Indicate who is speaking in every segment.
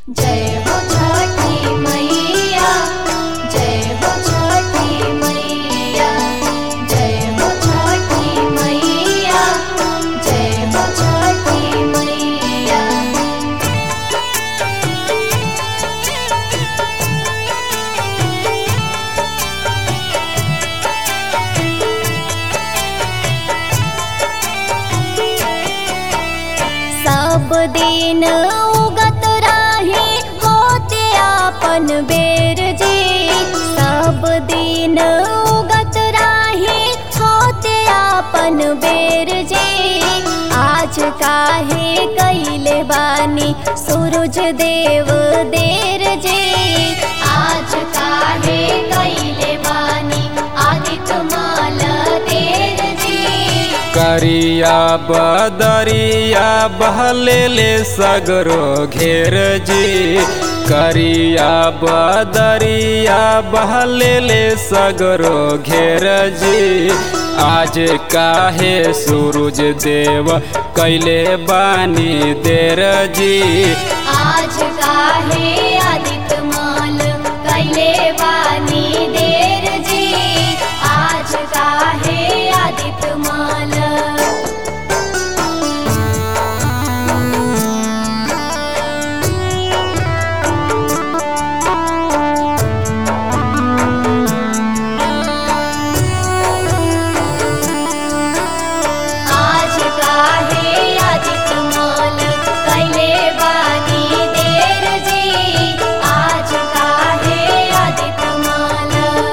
Speaker 1: जय हो छठी मैया जय हो छठी मैया जय हो छठी मैया जय हो छठी मैया सब दिन उगत रही होते आपन बेर जी सब दिन उगत रही होते आपन बेर जी आज काहे कैले बानी सूरज देव देर जी आज काहे कैले बानी आदित्य माल देर जी
Speaker 2: करिया बदरिया बहलेले सगरो घेर जी करिया बदरिया बहलेले सगरो घेर जी आज काहे सूरज देव कैले बानी देर जी
Speaker 1: आज काहे आदित्य माल कैले बानी देर जी आज काहे आदित्य माल आज काहे आदित्य माल कैले बानी देर जी आज काहे आदित्य माल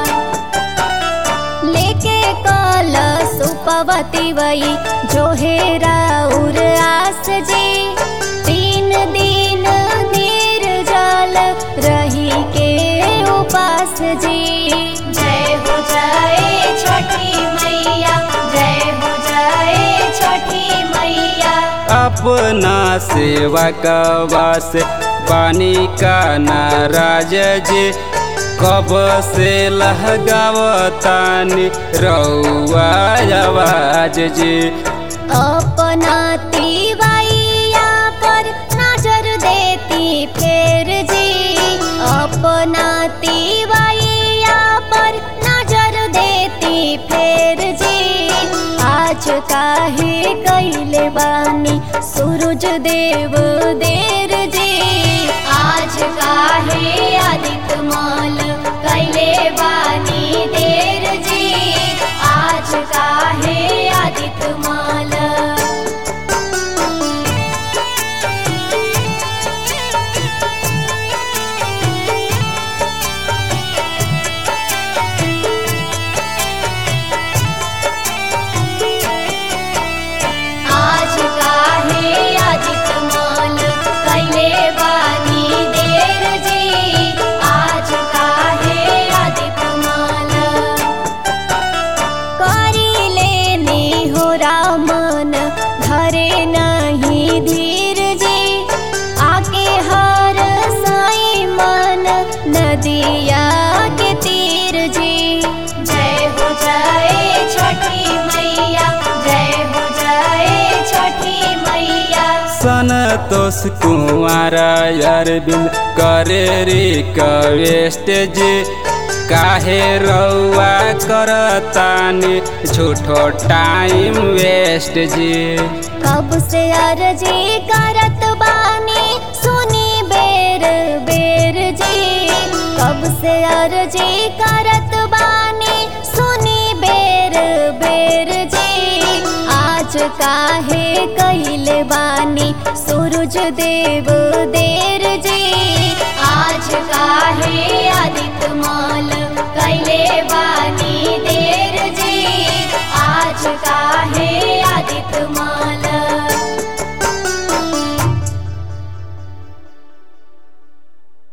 Speaker 1: लेके कल सुपवती वही जो है राउर आस जी तीन दिन निर्जल रही के उपास जी जय हो जय छठी मैया जय हो जय छठी मैया
Speaker 2: अपना सेवा कवा से पानी का नाराज जी कब से लहगावतानी रउआ आवाज जी
Speaker 1: अपना तिवैया पर नजर देती फेर जी अपना तिवैया पर नजर देती फेर जी आज काहे कैले बानी सूरज देव देर जी आज काहे आदित्य माल कैले बानी देर जी आज काहे आदित्य माल आज काहे आदित्य माल कैले बानी देर जी आज काहे आदित्य माल करी लेनी हो रामन धरे नहीं धीर जी आके हर साई मन नदिया के तीर जी जय हो जय छठी मैया जय हो जय छठी मैया
Speaker 2: संतोष कुमार अरविंद करे रिक्वेस्ट जी काहे रउआ करतानी झूठो टाइम वेस्ट जी
Speaker 1: कब से अर्जी करत बानी सुनी बेर बेर जी कब से अर्जी करत बानी सुनी बेर बेर जी आज काहे कैले बानी सूरज देव देर जी आज काहे आदित्य माल कैले बानी देर जी आज काहे आदित्य माल